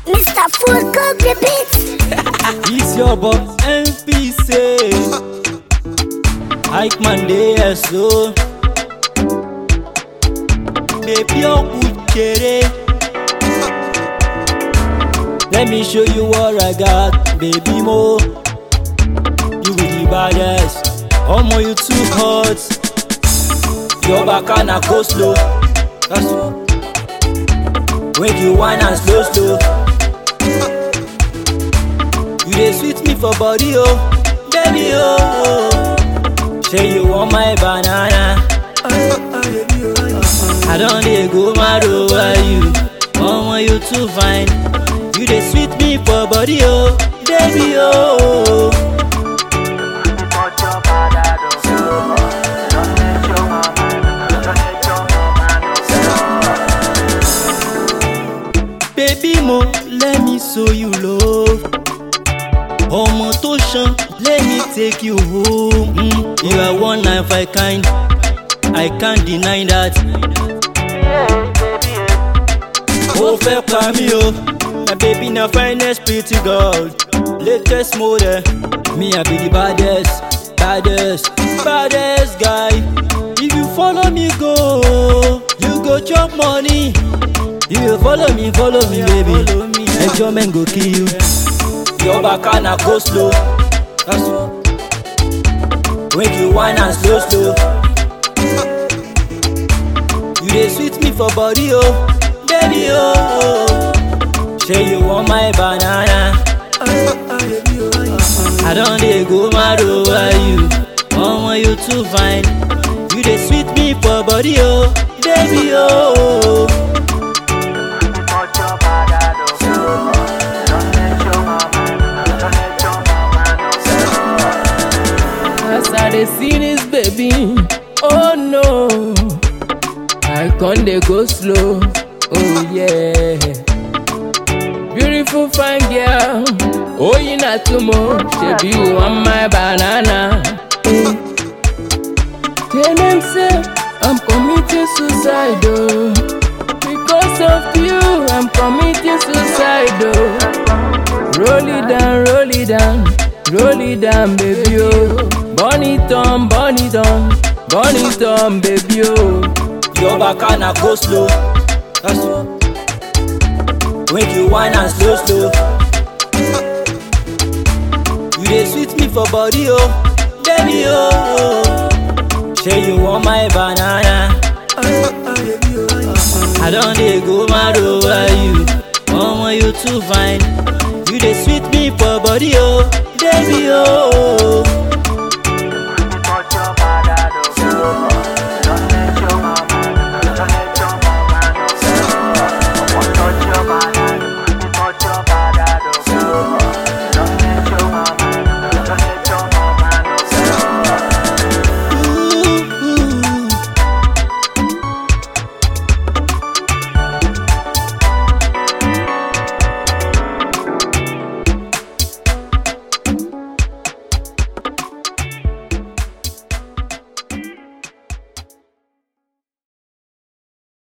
Mr. Full Cook the beat. It's your boy MPC. Ike Monday, so. Baby, oh, kere. Let me show you what I got, baby mo. You be the baddest. Omo, you too hot. Your back and a go slow. That's When you whine and slow slow. You dey sweet me for body oh, baby oh. Say you want my banana. I don dey go mad over you. Omo you too fine. You dey sweet me for body oh, baby oh. Baby mo, let me show you love. Ọmọ tó ṣan, let me take you home. Mm, you are one of a kind, I can't deny that. Ó fẹ́ pa mí o, na baby na finest pretty girl, latest model. Me I be the baddest, baddest, baddest guy. If you follow me go, you go chop money. If you follow me, follow me, baby. Enjoyment go kill you. Your back and a go slow. That's When you whine and slow, slow. You dey sweet me for body, oh, baby, oh. Say you want my banana. I don dey go mad over you. Omo, you too fine. You dey sweet me for body, oh, baby, oh. As I dey see this baby, oh no, I con dey go slow, oh yeah. Beautiful fine girl, oh you not too much, shebi you want my banana. Eh. Tell them say I'm committing suicide, oh. Because of you, I'm committing suicide, oh. Roll it down, roll it down, roll it down, baby, oh. Burn it on, burn it on, burn it on, baby, oh. Your back and a go slow. That's When you whine and slow, slow. You dey sweet me for body, oh, baby, oh. Say you want my banana. I don dey go mad over you. Omo, you too fine. You dey sweet me for body, oh, baby, oh.